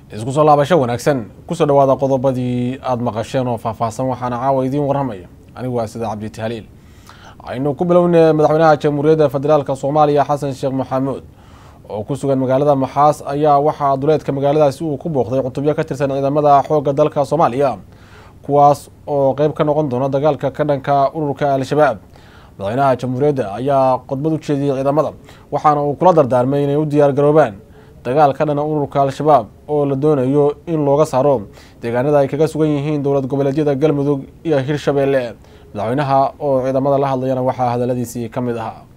isku soo laabasho wanaagsan kusoo dhawaada qodobadii aada maqasheen oo faahfaahsan waxaana caawa idiin warramaya anigu waa sida cabdi tahliil aynu ku bilowna madaxweynaha jamhuuriyadda federaalk soomaaliya xasan sheekh maxamuud oo ku sugan magaalada maxaas ayaa waxaa duleedka magaaladaasi uu ku booqday cutubyo ka tirsan ciidamada xoogga dalka soomaaliya kuwaas oo qeyb ka noqon doona dagaalka ka dhanka ururka al-shabaab madaxweynaha jamhuuriyadda ayaa khudbad u jeediyey ciidamada waxaana uu kula dardaarmay inay u diyaar garoobaan dagaal ka dhana ururka al-shabaab oo la doonayo in looga saaro deegaanada ay kaga sugan yihiin dowlad goboleedyada galmudug iyo hirshabeelle madaxweynaha oo ciidamada la hadlayana waxaa hadaladiisii ka mid ahaa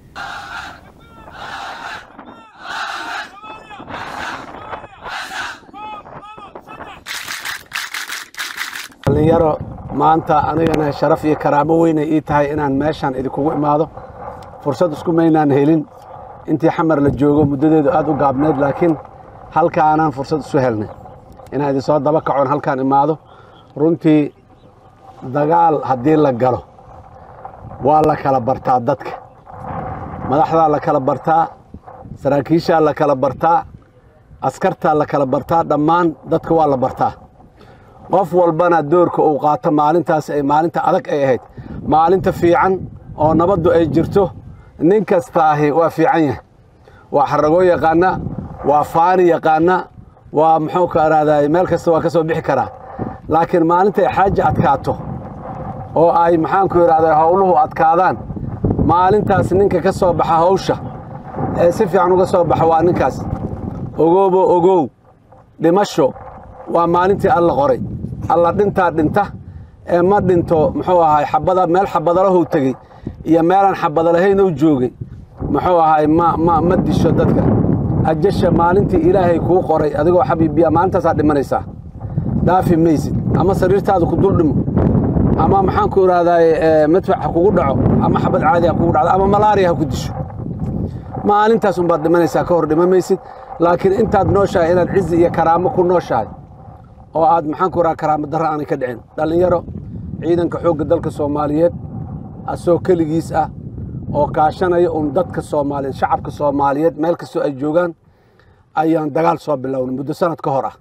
dhalinyaro maanta anigana sharaf iyo karaamo weynay ii tahay inaan meeshaan idinkugu imaado fursad isku maynaan helin intii xamar la joogo muddadeedu aad u gaabnayd laakiin halkaanaan fursad isu helnay inaan idinsoo daba kacoon halkaan imaado runtii dagaal haddii la galo waa la kala bartaa dadka madaxdaa la kala bartaa saraakiishaa la kala bartaa askartaa la kala bartaa dhammaan dadka waa la bartaa qof walbana doorka uu qaato maalintaas ay maalinta adag ay ahayd maalinta fiican oo nabaddu ay jirto nin kastaahi waa fiican yahay waa xaragoo yaqaana waa faani yaqaana waa muxuu ka araadaay meel kasta waa ka soo bixi karaa laakiin maalinta ay xaaja adkaato oo ay maxaanku idhahdaa howluhu adkaadaan maalintaas ninka ka soo baxa hawsha ee si fiican uga soo baxa waa ninkaas ogoobo ogow dhimasho waa maalintii alla qoray alla dhintaa dhinta ee ma dhinto muxuu ahay xabada meel xabadalahu tegey iyo meelaan xabadalahayn ou joogay muxuu ahay ma ma ma disho dadka ajasha maalintii ilaahay kuu qoray adigoo xabiibiya maalintaasaa dhimanaysaa dhaafi maysid ama sariirtaada ku dul dhimo ama maxaanku idhahdaay madfac ha kugu dhaco ama xabad caadi ha kugu dhacdo ama malaariya ha ku disho maalintaas unbaad dhimanaysaa ka hor dhima maysid laakiin intaad nooshahay inaad cizi iyo karaamo ku nooshahay oo aad maxaanku idhaha karaamo darro aanay ka dhicin dhallinyaro ciidanka xoogga dalka soomaaliyeed asoo keligiis ah oo kaashanaya un dadka soomaaliyeed shacabka soomaaliyeed meel kastoo ay joogaan ayaan dagaal soo bilownay muddo sanad ka hor ah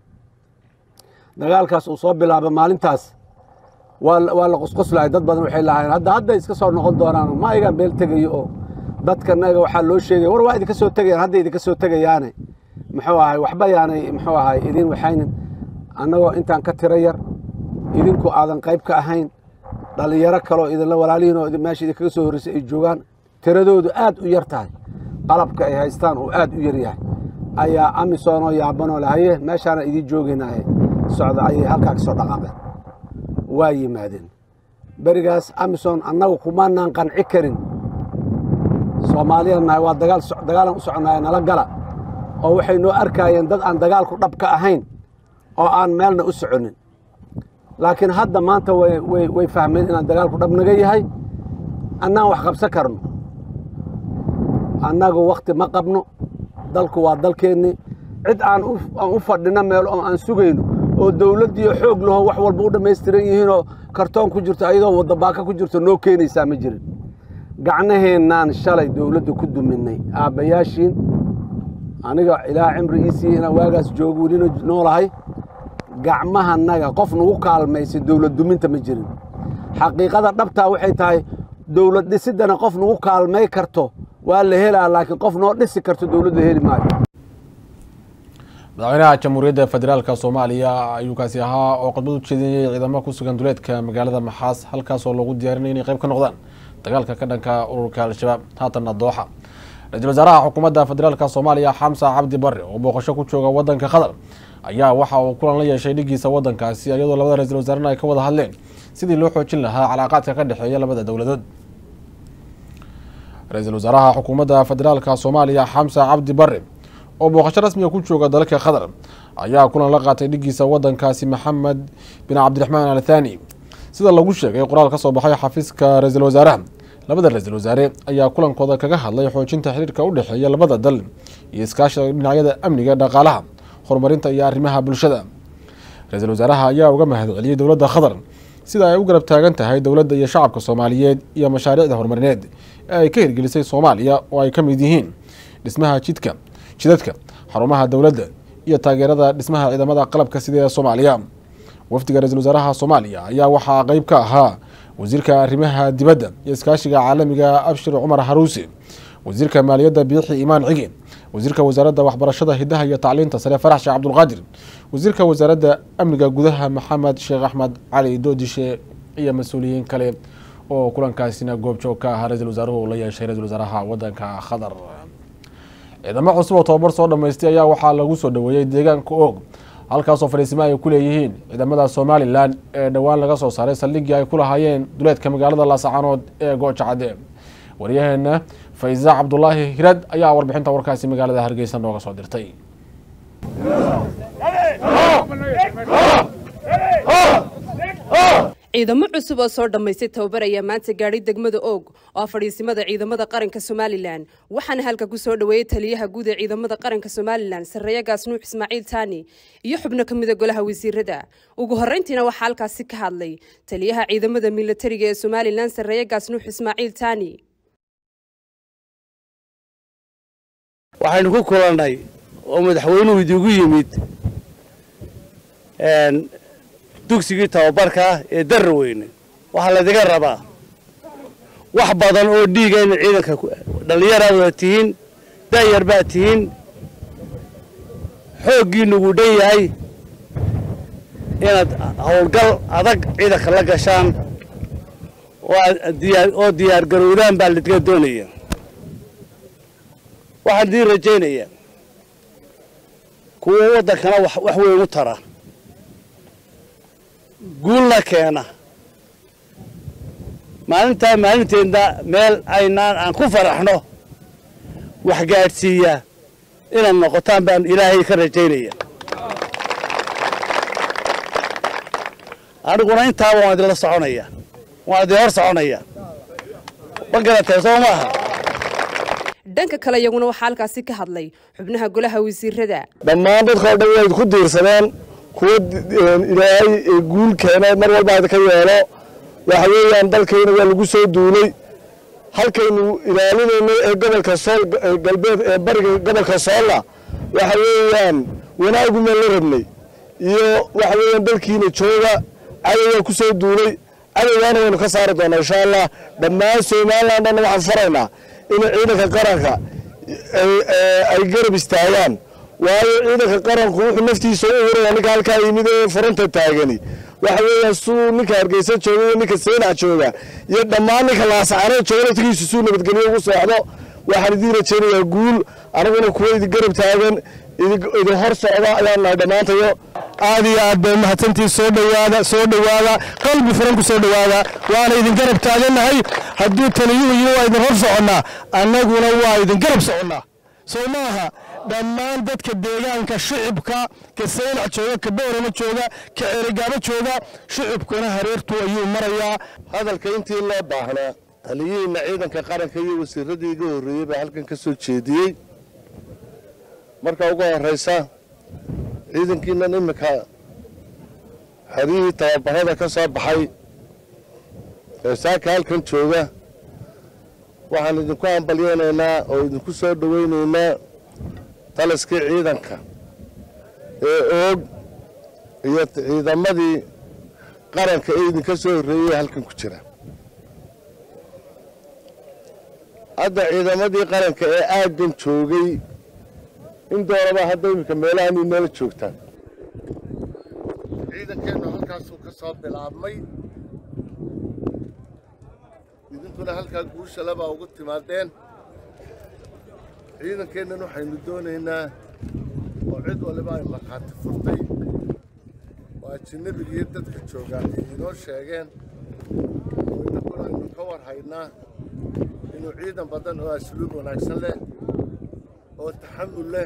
dagaalkaas uu soo bilaaba maalintaas waa la qusquslahay dad badan waxay lahaayeen hadda hadday iska soo noqon doonaan ma aygaan meel tegayo oo dadkanaga waxaa loo sheegaya war waa idinka soo tegayaan hadday idinka soo tegayaane muxuu ahay waxba yaanay muxuu ahay idin waxaynin annagoo intaan ka tiro yar idinku aadan qayb ka ahayn dhallinyaro kaloo idinla walaalihiin oo meesha idinkaga soo horreysay ay joogaan tiradoodu aad u yar tahay qalabka ay haystaan uu aad u yar yahay ayaa amisoonoo yaabanoo lahaye meeshaana idiin joogaynaahe socda ayay halkaa ka soo dhaqaaqeen waa yimaadeen berigaas amison annagu kumaanaan qanci karin soomaaliyan nahay waa dagaalan u soconnaaya nala gala oo waxay noo arkaayeen dad aan dagaalku dhab ka ahayn oo aan meelna u soconin laakiin hadda maanta way fahmeen inaan dagaalku dhab naga yahay annaan wax qabsan karno annagu wakhti ma qabno dalku waa dalkeennii cid aan u fadhino meel oo aan sugayno oo dowladdiiyo xoog laho wax walba u dhammaystiran yihiinoo kartoon ku jirto ayadoo waddabaaka ku jirto noo keenaysaa ma jirin gacnaheennaan shalay dowladda ku duminay aabbayaashiin aniga ilaa cimri iisii inaan waagaas joogo welina noolahay gacmahanaga qof nagu kaalmaysay dowlad duminta ma jirin xaqiiqada dhabtaa waxay tahay dowlad dhisiddana qof nagu kaalmay karto waa la helaa laakiin qof noo dhisi karto dowladda heli maayo madaxweynaha jamhuuriyadda federaalk soomaaliya ayuu kaasi ahaa oo khudbad u jeedinayay ciidamo ku sugan duleedka magaalada maxaas halkaasoo loogu diyaarinay inay qayb ka noqdaan dagaalka ka dhanka ururka al-shabaab haatanna dooxa ra-iisul wasaaraha xukuumadda federaalk soomaaliya xamsa cabdi barre oo booqasho ku jooga wadanka qatar ayaa waxa uu kulan la yeeshay dhigiisa wadankaasi iyadoo labada ra-isul wasaarena ay ka wada hadleen sidii loo xoojin lahaa calaaqaadka ka dhexeeya labada dowladood ra-iisul wasaaraha xukuumadda federaalk soomaaliya xamsa cabdi barre oo booqasho rasmiga ku jooga dalka qatar ayaa kulan la qaatay dhigiisa wadankaasi maxamed bin cabdiraxmaan al thani sida lagu sheegay qoraal ka soo baxay xafiiska ra-iisul wasaaraha labada ra-iisul wasaare ayaa kulankooda kaga hadlay xoojinta xiriirka u dhexeeya labada dal iyo iskaashiga dhinacyada amniga dhaqaalaha horumarinta iyo arrimaha bulshada ra-iisul wasaaraha ayaa uga mahadceliyey dowladda qatar sida ay u garab taagan tahay dowladda iyo shacabka soomaaliyeed iyo mashaariicda horumarineed ee ay ka hirgelisay soomaaliya oo ay ka mid yihiin dhismaha jidka jidadka xarumaha dowladda iyo taageerada dhismaha ciidamada qalabka sida ee soomaaliya wafdiga ra-iisul wasaaraha soomaaliya ayaa waxaa qeyb ka ahaa wasiirka arrimaha dibadda iyo iskaashiga caalamiga abshir cumar haruuse wasiirka maaliyadda biixi imaan cige wasiirka wasaaradda waxbarashada hidaha iyo tacliinta sare farax sheekh cabdulqaadir wasiirka wasaaradda amniga gudaha maxamed sheekh axmed cali doodishe iyo mas-uuliyiin kale oo kulankaasina goobjoog ka ahaa ra-isul wasaaruhu la yeeshay ra-isul wasaaraha wadanka qatar ciidamo cusub oo tobabar soo dhamaystay ayaa waxaa lagu soo dhaweeyey deegaanka oog halkaasoo fadhiisimo ay ku leeyihiin ciidamada somalilan ee dhowaan laga soo saaray saldhiggii ay ku lahaayeen duleedka magaalada laascaanood ee gooja cadde waryaheena fayza cabdulaahi hirad ayaa warbixinta warkaasi magaalada hargeysa nooga soo dirtay ciidamo cusub oo soo dhammaystay tababar ayaa maanta gaadhay degmada oog oo fadhiisimada ciidamada qaranka somalilan waxaana halka ku soo dhoweeyey taliyaha guud ee ciidamada qaranka somalilan sarreeyagaas nuux ismaaciil taani iyo xubno ka mida golaha wasiirada ugu horreyntiina waxaa halkaasi ka hadlay taliyaha ciidamada milatariga ee somalilan sarreeyagaas nuux ismaaciil taani waxaynu ku kulannay oo madaxweynuhu idigu yimid dugsigii tababarka ee darra weyne waxaa laydiga rabaa wax badan oo dhiiga in ciidanka dhallinyaraad wada tihiin daayar baad tihiin xooggiinnugu dhan yahay inaad howlgal adag ciidanka la gashaan oo diyaar garowdaan baa laydga doonaya waxaan idiin rajaynayaa kuwa waddankana wax weyn u tara guulna keena maalintaa maalinteedna meel aynaan aan ku faraxno wax gaadhsiiya inaad noqotaan baan ilaahay ka rajaynaya aniguna intaaba waan idinla soconaya waan idin hor soconaya ma garatee soo maaha dhanka kale iyaguna waxaa halkaasi ka hadlay xubnaha golaha wasiirada dhammaan dadkao dhan way ku diirsadeen kuwa ilaahay guul keenay mar walba idinka yeelo waxa weeyaan dalkayna waa lagu soo duulay halkaynu ilaalinaynay ee gobolka sool galbeed ee bariga gobolka soolla waxa weeyaan wanaagumaan la rabnay iyo waxa weeyaan dalkiina jooga cadowgaa ku soo duulay cadowgaana waynu ka saari doonaa insha allah dhammaan somalilan dhanna waxaan faraynaa in ciidanka qaranka ay garab istaagaan waayo ciidanka qaranku wuxuu naftiisa u huraya ninka halkaa yimid ee furanta taagani waxa weeyaan suu ninka hargeysa jooga iyo ninka seynac jooga iyo dhammaan ninka laascaano jooga naftigiisu suu nabadgelyo ugu socdo waxaan idiin rajaynayaa guul anaguna kuwa idin garab taagan idin hor socda ayaan nahay dhammaantayo aad iyo aad bay mahadsantii soo dhowaada soo dhowaada qalbi furan ku soo dhowaada waana idin garab taagannahay hadduu taliyuhu yii waa idin hor soconnaa annaguna waa idin garab soconnaa soo maaha dhammaan dadka deegaanka shicibka ka saynac jooga ka boorama jooga ka ceerigaabo jooga shicibkuna hareertu ayuu marayaa hadalka intii loo baahnaa taliyihiinna ciidanka qaranka iyo wasiiradii iga horreeyey baa halkan ka soo jeediyey marka ugu horraysa ciidankiinan iminka xeryihii tababarada ka soo baxay ee saaka halkan jooga waxaan idinku hambalyeynaynaa oo idinku soo dhowaynaynaa taliskii ciidanka ee oog iyo ciidamadii qaranka ee idinka soo horreeyey halkan ku jira hadda ciidamadii qaranka ee aaggan joogay in doonaba hadda iminka meelahan inala joogtaan ciidankeennu halkaasuu ka soo bilaabmay idinkuna halkaa guusha labaa ugu timaadeen ciidankeennan waxaynu doonaynaa oo cid waliba ay markhaati furtay oo ajinabiga iyo dadka joogaa ay inoo sheegeen oo innaguna aynu ka war haynaa inuu ciidan badan oo asluub wanaagsan leh oo taxamul leh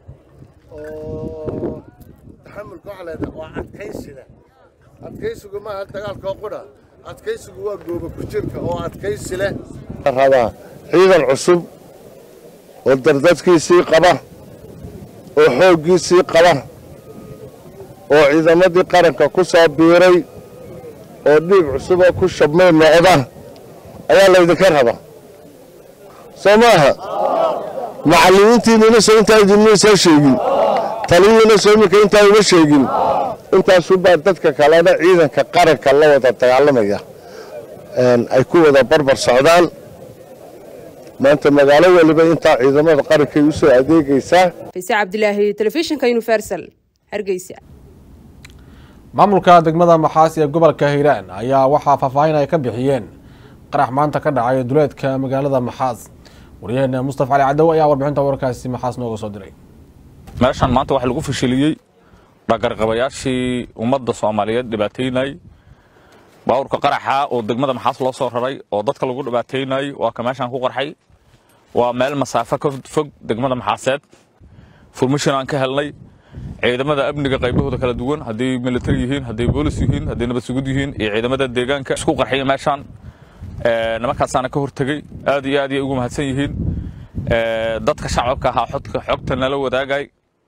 oo taxamulka waxa leedaha waa adkaysina adkaysigu maaha dagaalkoo qudha adkaysigu waa gooba ku jirka oo adkaysi leh rabaa ciidan cusub oo dardadkiisii qaba oo xooggiisii qaba oo ciidamadii qaranka ku soo biiray oo dhiig cusub oo ku shabmay noqda ayaa laydinka raba soo maaha macallimiintiinnina soo intaa idinma soo sheegin taliyuuna soo iminka intaa uma sheegin intaasubaa dadka kalena ciidanka qaranka la wada dagaalamaya ay ku wada barbar socdaan maanta magaalo waliba intaa ciidamada qarankay u soo adeegaysaa fayse cabdilaahi telefishinka universal hargeysa maamulka degmada maxaas ee gobolka hiiraan ayaa waxaa faahfaahin ay ka bixiyeen qarax maanta ka dhacay duleedka magaalada maxaas waryaheena mustafa cali cadow ayaa warbixinta warkaasi maxaas nooga soo diray meeshan maanta waxaa lagu fashiliyey dhagarqabayaashii ummadda soomaaliyeed dhibaateynayay baawurka qaraxa oo degmada maxaas loo soo raray oo dadka lagu dhibaateynayay waa ka meeshaan ku qarxay waa meel masaafo ka fog degmada maxaaseed furmishin aan ka helnay ciidamada amniga qaybahooda kala duwan hadday militari yihiin hadday boolis yihiin hadday nabad sugud yihiin iyo ciidamada deegaanka isku qarxiya meeshaan nimankaasaana ka hortegey aad iyo aad ayay ugu mahadsan yihiin dadka shacabka ahaa xogta nala wadaagay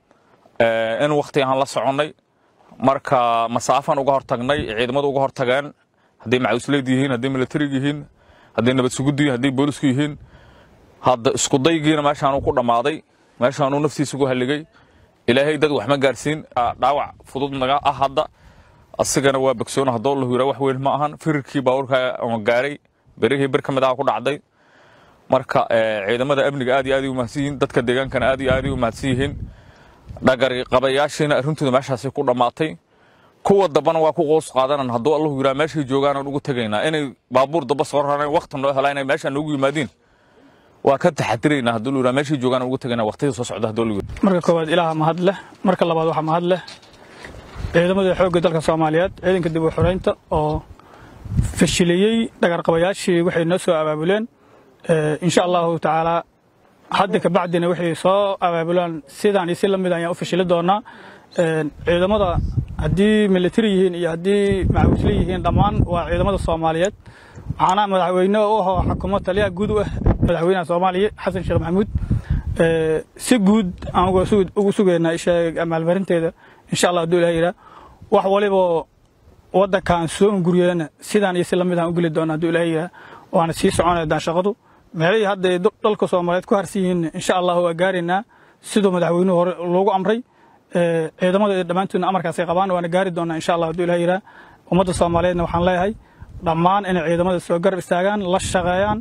in wakti aan la soconnay marka masaafan uga hortagnay ciidamadu uga hortageen hadday macawisleyd yihiin hadday militarig yihiin hadday nabad sugud yihiin hadday boolisku yihiin hadda iskudaygiina meeshaanuu ku dhammaaday meeshaanuu naftiisa ugu halligay ilaahay dad wax ma gaarsiin dhaawac fudud naga ah hadda asigana waa bogsoona haddoo la hiraa wax weyn ma ahan firirkii baabuurka gaaray berihii bir ka mid ah ku dhacday marka ciidamada amniga aad iyo aad u mahadsan yihiin dadka deegaankana aad iyo aad u mahadsan yihiin dhagari qabayaashiina arrintooda meeshaasi ku dhammaatay kuwa dambana waa ku qoos qaadanan hadduu allahu yiraa meeshay joogaanaan ugu tegaynaa inay baabuur damba soo rareen waqti noo helaa inay meeshaan noogu yimaadiin waa ka taxadiraynaa hadduu yiraa meeshay joogaan ugu tegaynaa waqtiyada soo socda hadduu yiraa marka koowaad ilaaha mahad leh marka labaad waxaa mahad leh ciidamada xoogga dalka soomaaliyeed ciidanka dib u xoreynta oo fashiliyey dhagarqabayaashii waxay noo soo abaabuleen insha allahu tacaala hadda kabacdina waxay soo abaabulaan sidaan iyo si la mid ayaan u fashili doonaa ciidamada haddii militari yihiin iyo haddii macawisle yihiin dhammaan waa ciidamada soomaaliyeed waxaana madaxweyne u ahoo xukumo taliyaha guud u ah madaxweynaha soomaaliya xasan sheekh maxamuud si guud aan ugu sugaynaa maalmarinteeda insha allah hadduu ilaha yiraa wax waliba waddankaan soo unguryeena sidaan iyo si lamid aan u geli doona hadduu ilaha yiraa waana sii soconaya daanshaqadu meelihii hadda ay dalka soomaaliyeed ku harsan yihiin insha allah waa gaaraynaa siduu madaxweynuhu hore loogu amray ciidamada dhammaantoodna amarkaasay qabaan waana gaari doonaa insha allah hadduu ilaha yiraa ummadda soomaaliyeedna waxaan leeyahay dhammaan inay ciidamada soo garab istaagaan la shaqeeyaan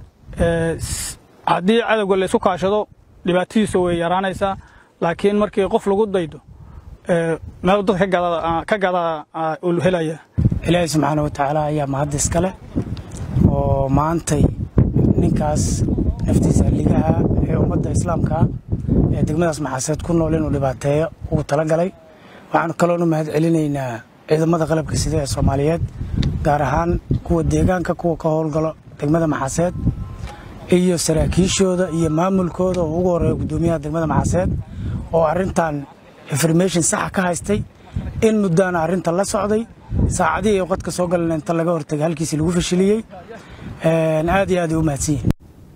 haddii cadowga la isku kaashado dhibaatadiisa way yaraanaysaa laakiin markii qof lagu daydo meel dad ka gadaa uu helaya ilaahay subxaana wa tacaala ayaa mahadda iskale oo maantay ninkaas naftiisa ligaha ee ummadda islaamkaa ee degmadaas maxaaseed ku nool inuu dhibaateeyo ugu talagalay waxaanu kaloonu mahad celinaynaa ciidamada qalabka sida ee soomaaliyeed gaar ahaan kuwa deegaanka kuwa ka howlgalo degmada maxaaseed iyo saraakiishooda iyo maamulkooda oo ugu horreeya guddoomiyaha degmada maxaaseed oo arrintan information saxa ka haystay in muddaana arrinta la socday saacadihii ay qodka soo galeen inta laga hortagay halkiisii lagu fashiliyey aad iyo aad ay u mahadsan yihin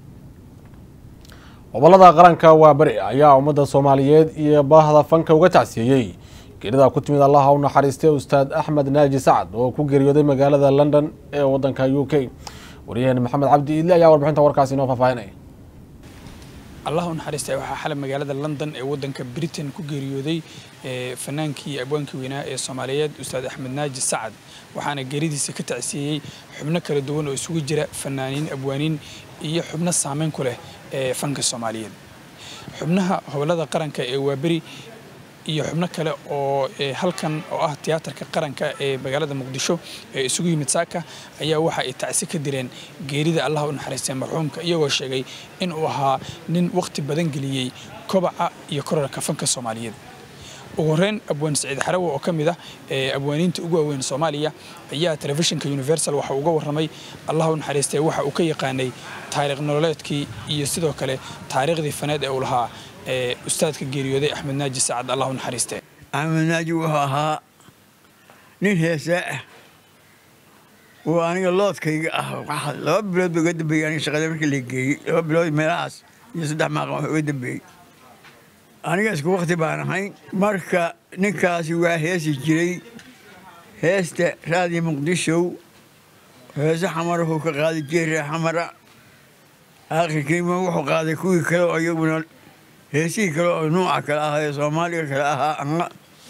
gobolada qaranka waa beri ayaa ummadda soomaaliyeed iyo baahda fanka uga tacsiyeeyey geerida ku timid allaha u naxariistay ustaad axmed naaji sacad oo ku geeriyooday magaalada london ee wadanka u k waryaheena maxamed cabdi iidle ayaa warbixinta warkaasi inoo faahfaahinaya allah u naxariistay waxaa xalay magaalada london ee waddanka britain ku geeriyooday fanaankii abwaankii weynaa ee soomaaliyeed ustaad axmed naaji sacad waxaana geeridiisa ka tacsiiyey xubno kala duwan oo isugu jira fanaaniin abwaaniin iyo xubno saameyn ku leh ee fanka soomaaliyeed xubnaha howlada qaranka ee waaberi iyo xubno kale oo halkan oo ah tiyaatarka qaranka ee magaalada muqdisho ee isugu yimid saaka ayaa waxa ay tacsi ka direen geerida allah u naxariistay marxuumka iyagoo sheegay in uu ahaa nin wakhti badan geliyey kobaca iyo korarka fanka soomaaliyeed ugu horeyn abwaan saciid xarawe oo ka mid ah abwaaniinta ugu waaweyn soomaaliya ayaa telefishinka universal waxa uga warramay allah u naxariistay waxa uu ka yaqaanay taariikh nololeedkii iyo sidoo kale taariikhdii faneed ee uu lahaa ustaadka geeriyooday axmed naaji sacad allah u naxariiste axmed naaji wuxuu ahaa nin heesaa ah oo aniga loodkayga ah laba bilood ba uga dambeeyey aniga shaqada markii la geeyey laba bilood meelahaas iyo saddex maaqan wax uga dambeeyey aniga isku wakti baan ahayn marka ninkaasi waa heesi jiray heesta raadiyo muqdishow heese xamarahuu ka qaaday jeera xamara aakhirkiima wuxuu qaaday kuwii kale oo iyaguna heesihii kale oo nuuca kale ahaa ee soomaaliga kale ahaa anga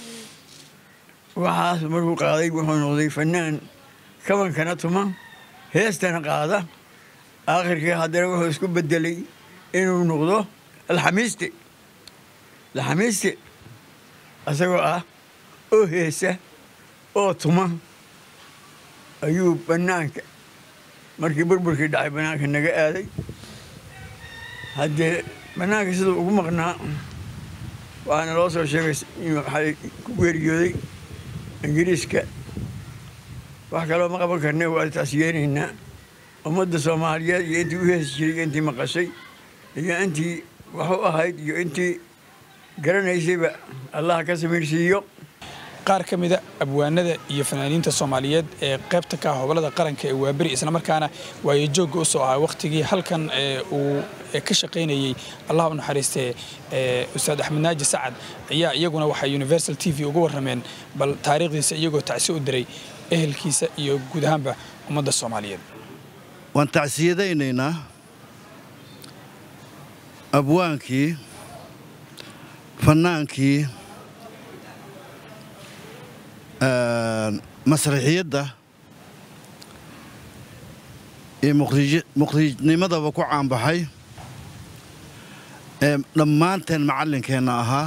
waxaas markuu qaaday wuxuu noqday fanaan kabankana tuma heestana qaada aakhirkii haddana wuxuu isku bedelay inuu noqdo alxamiiste alxamiiste isagoo ah oo heesa oo tuma ayuu bannaanka markii burburkii dhacay bannaanka naga aaday haddee bannaanka siduu ugu maqnaa waxaana loo soo sheegay inuu xalay ku geeriyooday ingiriiska wax kaloo ma qaban karne waa taas yeenaynaa ummadda soomaaliyeed iyo intii u heesi jiray iyo intii maqashay iyo intii wax u ahayd iyo intii garanaysayba allaha ka samiirsiiyo qaar ka mida abwaanada iyo fanaaniinta soomaaliyeed ee qaybta ka ah hobolada qaranka ee waaberi islamarkaana waayo joogga u soo ahaa wakhtigii halkan uu ka shaqaynayey allah u naxariistee ustaad axmed naaji sacad ayaa iyaguna waxay universal t v uga warrameen bal taariikhdiisa iyagoo tacsi u diray ehelkiisa iyo guud ahaanba ummadda soomaaliyeed waan tacsiyadaynaynaa abwaankii fannaankii masraxiyadda iyo mukhrijnimadaba ku caanbaxay ee dhammaanteen macallinkeenna ahaa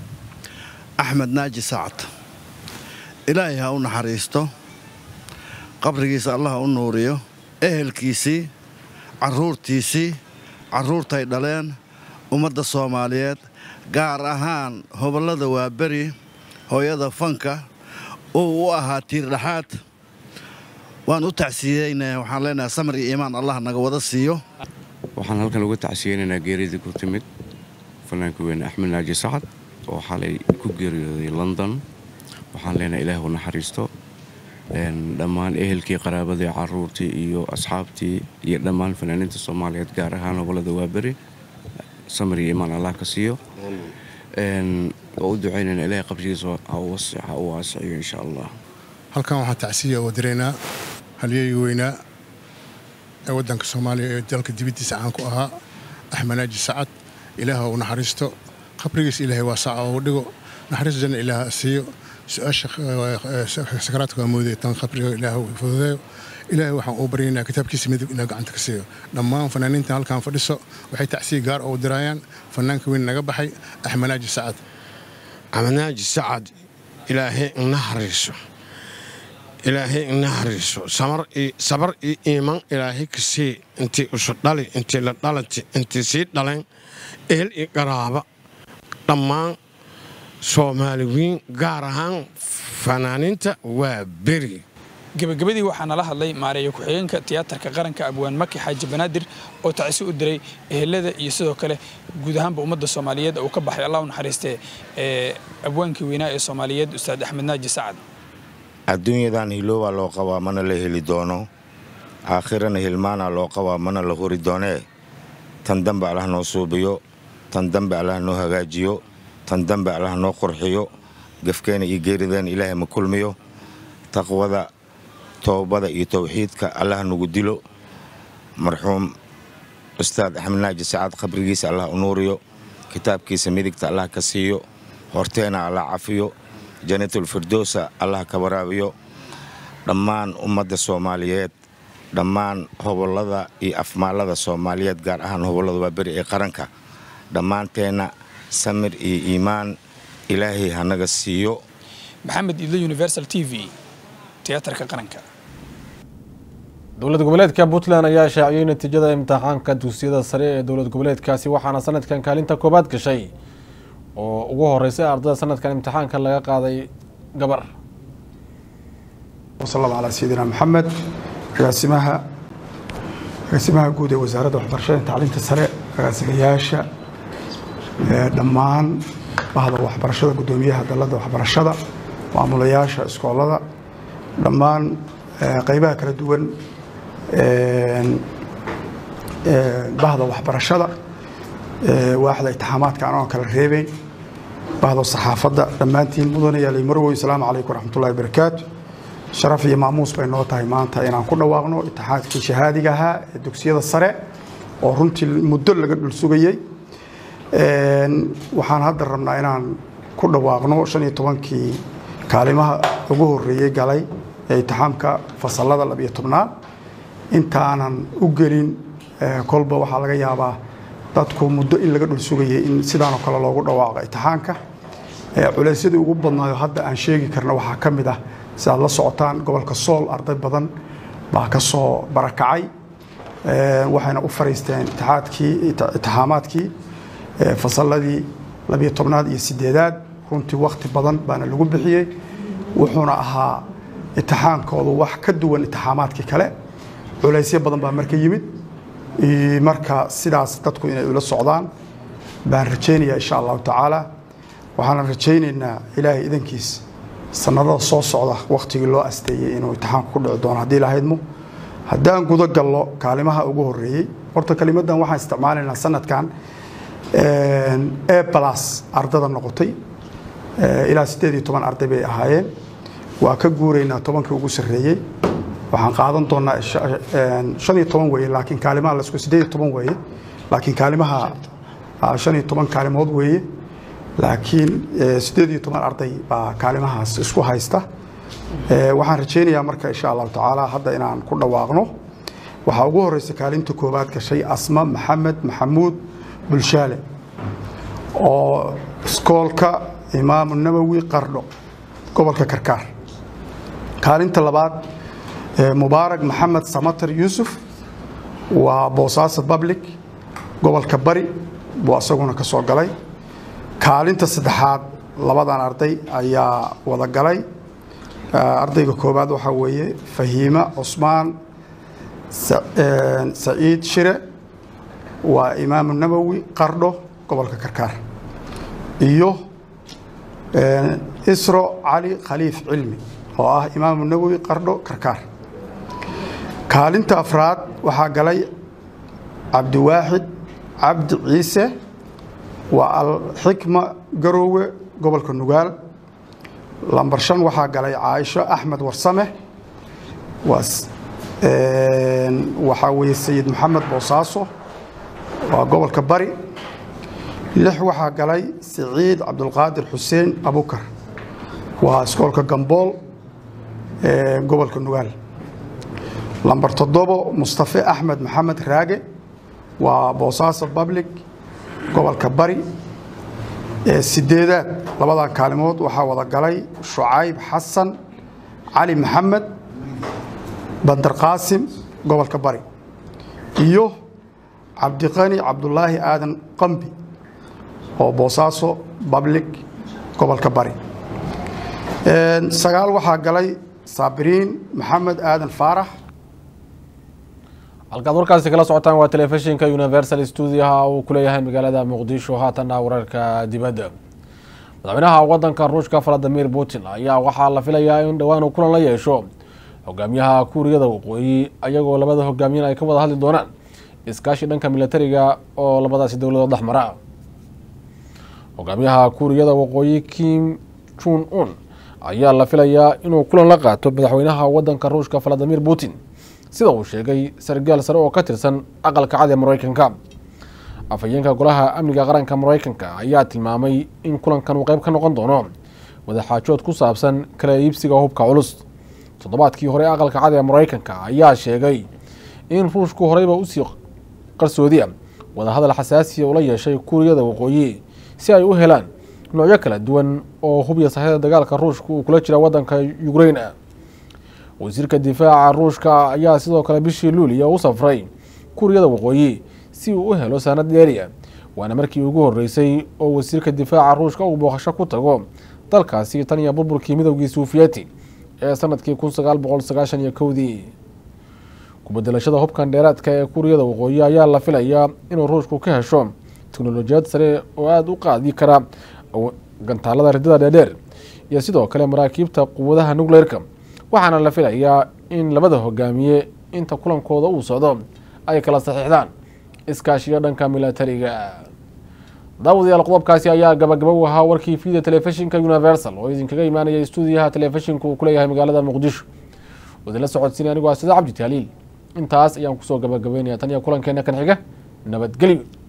axmed naaji sacad ilaahay ha u naxariisto qabrigiisa allah u nuuriyo ehelkiisii carruurtiisii carruurtay dhaleen ummadda soomaaliyeed gaar ahaan hobollada waaberi hooyada fanka uu u ahaa tiir dhexaad waan u tacsiyeyna waxaan leenahay samar iyo iimaan allah naga wada siiyo waxaan halkan uga tacsiyeynaynaa geeridii ku timid fanaanka weyne axmed naaji sacad oo xalay ku geeriyooday london waxaan leenahay ilaah u naxariisto dhammaan ehelkii qaraabadii caruurtii iyo asxaabtii iyo dhammaan fanaaniinta soomaaliyeed gaar ahaan hobolada waaberi samar iyo iimaan allah ka siiyo oo u ducaynayna ilahay qabshigiisa ha u waasiciyo insha allah halkan waxaa tacsiya oo diraynaa halyeeyga weynaa ee waddanka soomaaliya ee dalka dibaddiisa caan ku ahaa axmed naaji sacad ilaah u naxariisto qabrigiisa ilaahay waa saca oo dhigo naxariis janna ilaah siiyo su-aasha sakaraadka waa mooday tan qabriga ilaah fududeeyo ilaahay waxaan uu baryaynaa kitaabkiisa midab inaa gacanta ka siiyo dhammaan fanaaniinta halkan fadhiso waxay tacsiya gaar oo diraayaan fanaanka weyn naga baxay axmed naaji sacad axmed naaji sacad ilaahay ina hariiso ilaahay ina hariiso sabar iyo iiman ilaahay ka sii intii isu dhali intii la dhalanti intii sii dhaleen ehel iyo qaraaba dhammaan soomaaliwiin gaar ahaan fanaaniinta waa beri gebagabadii waxaa nala hadlay maareeya ku-xigeenka tiyaatarka qaranka abwaan maki xaaji banaadir oo tacsi u diray ehelada iyo sidoo kale guud ahaanba ummadda soomaaliyeed uu ka baxay allah u naxariistee ee abwaankii weynaa ee soomaaliyeed ustaad axmed naaji sacad adduunyadan hiloobaa loo qabaa mana la heli doono aakhirana hilmaanaa loo qabaa mana la hori doonee tan dambe allah noo suubiyo tan dambe allah noo hagaajiyo tan dambe allah noo qurxiyo gafkeena iyo geerideena ilaahay ma kulmiyo taqwada toobada iyo towxiidka allah nagu dilo marxuum ustaad axmed naaji sacad qabrigiisa allah u nuuriyo kitaabkiisa midigta allah ka siiyo horteena allah cafiyo janatulfirdowsa allah ka waraabiyo dhammaan ummadda soomaaliyeed dhammaan hobollada iyo afmaalada soomaaliyeed gaar ahaan hobollada waaberi ee qaranka dhammaanteenna samir iyo iimaan ilaahay hanaga siiyo maxamed idlo universal t v tiyaatarka qaranka dowlad goboleedka puntland ayaa shaaciyey natiijada imtixaanka dugsiyada sare ee dowlad goboleedkaasi waxaana sanadkan kaalinta koobaad gashay oo ugu horeysay ardada sanadkan imtixaanka laga qaaday gabar wasal allahu calaa sayidina maxamed agaasimaha agaasimaha guud ee wasaaradda waxbarashada iyo tacliinta sare agaasimayaasha dhammaan bahda waxbarashada guddoomiyaha dalladda waxbarashada maamulayaasha iskoolada dhammaan qaybaha kala duwan bahda waxbarashada waaxda itixaamaadka anoon kala reebeyn bahda saxaafadda dhammaantiin mudanayaalay marwoy asalaamu calaykum waraxmatullahi wabarakaatu sharaf iyo maamuus bay noo tahay maanta inaan ku dhawaaqno itixaadkii shahaadiga ahaa ee dugsiyada sare oo runtii muddo laga dhul sugayey waxaan hadda rabnaa inaan ku dhawaaqno shan iyo tobankii kaalimaha ugu horeeyey galay ee itixaamka fasalada labiyo tobnaad intaanan u gelin kolba waxaa laga yaabaa dadku muddo in laga dhul sugayay in sidaanoo kale loogu dhawaaqo itixaanka culeysyadii ugu badnaayo hadda aan sheegi karna waxaa ka mid ah si aad la socotaan gobolka sool arday badan baa ka soo barakacay waxayna u fariisteen itixaadkii itixaamaadkii fasalladii labiyo tobnaad iyo sideedaad runtii wakhti badan baana lagu bixiyey wuxuuna ahaa itixaankoodu wax ka duwan itixaamaadkii kale culaysyo badan baa marka yimid marka sidaas dadku inay ula socdaan baan rajaynayaa insha allahu tacaala waxaana rajaynaynaa ilaahay idankiis sanadada soo socda wakhtigii loo asteeyey inuu itixaanku ku dhici doono haddii lahaydmo haddaan gudo gallo kaalimaha ugu horeeyey horta kelimadan waxaan isticmaalaynaa sanadkan e plus ardada noqotay ilaa siddeed iyo toban arday bay ahaayeen waa ka guuraynaa tobankii ugu sarreeyey waxaan qaadan doonaa shan iyo toban weeye laakiin kaalimaha lasku siddeed iyo toban weeye laakiin kaalimaha shan iyo toban kaalimood weeye laakiin siddeed iyo toban arday baa kaalimahaas isku haysta waxaan rajaynayaa marka insha allahu tacaala hadda inaan ku dhawaaqno waxaa ugu horeysa kaalinta koowaad gashay asma maxamed maxamuud bulshaale oo iskoolka imaamu nawowi qardho gobolka karkaar kaalinta labaad mubaarak maxamed samatar yuusuf waa boosaaso public gobolka bari buu asaguna ka soo galay kaalinta saddexaad labadan arday ayaa wada galay ardayga koowaad waxaa weeye fahiima cusmaan saciid shire waa imaamu nawowi qardho gobolka karkaar iyo isro cali khaliif cilmi oo ah imaamu nawowi qardho karkaar kaalinta afraad waxaa galay cabdiwaaxid cabdi ciise waa alxikma garoowe gobolka nugaal lambar shan waxaa galay caaisho axmed warsame waxaa weeye sayid maxamed boosaaso waa gobolka bari lix waxaa galay siciid cabdulqaadir xuseen abukar waa iskoolka gambool gobolka nugaal lambar toddobo mustafe axmed maxamed raage waa boosaaso public gobolka bari sideedaad labadan kaalimood waxaa wada galay shucayb xasan cali maxamed bandar qaasim gobolka bari iyo cabdiqani cabdulaahi aadan qambi oo boosaaso public gobolka bari sagaal waxaa galay saabiriin maxamed aadan faarax halkaad warkaasi kala socotaan waa telefishinka universal stuudiaha uu ku leeyahay magaalada muqdisho haatanna wararka dibadda madaxweynaha wadanka ruushka valadimir putin ayaa waxaa la filayaa in dhowaan uu kulan la yeesho hogaamiyaha kuuriyada waqooyi ayagoo labada hogaamiyan ay ka wada hadli doonaan iskaashi dhanka militariga oo labadaasi dowladood dhex mara hogaamiyaha kuuriyada waqooyi kim jun un ayaa la filayaa inuu kulan la qaato madaxweynaha wadanka ruushka valadimir putin sida uu sheegay sargaal sare oo ka tirsan aqalka cad ee mareykanka afhayeenka golaha amniga qaranka mareykanka ayaa tilmaamay in kulankan uu qeyb ka noqon doono wadaxaajood ku saabsan kala iibsiga hubka culus toddobaadkii hore aqalka cad ee mareykanka ayaa sheegay in ruushku horeyba usii qarsoodiya wadahadal xasaasiya ula yeeshay kuuriyada waqooyi si ay u helaan noocyo kala duwan oo hubya sahayda dagaalka ruushka uu kula jira wadanka ukrain wasiirka difaaca ruushka ayaa sidoo kale bishii luuliya u safray kuuriyada waqooyi si uu u helo saanad dheeriya waana markii ugu horeysay oo wasiirka difaaca ruushka uu booqasho ku tago dalkaasi tan iyo burburkii midowgii suufiyeti ee sanadkii kun sagaal boqol sagaashan iyo kowdii kubedelashada hubkan dheeraadka ee kuuriyada waqooyi ayaa la filayaa inuu ruushku ka hesho teknolojiyad sare oo aada u qaadi kara gantaalada ridada dheerdheer iyo sidoo kale maraakiibta quwadaha nucleerka waxaana la filayaa in labada hogaamiye inta kulankooda uu socdo ay kala saxiixdaan iskaashiyo dhanka milatariga daawadayaal qodobkaasi ayaa gabagaba u ahaa warkii fida telefishinka universal oo idinkaga imaanaya stuudiyaha telefishinku uu kuleeyahay magaalada muqdisho wadala socodsiina anigoo ah sida cabdi taaliil intaas ayaan kusoo gabagabeynaya tan iyo kulankeena kan xiga nabadgelyo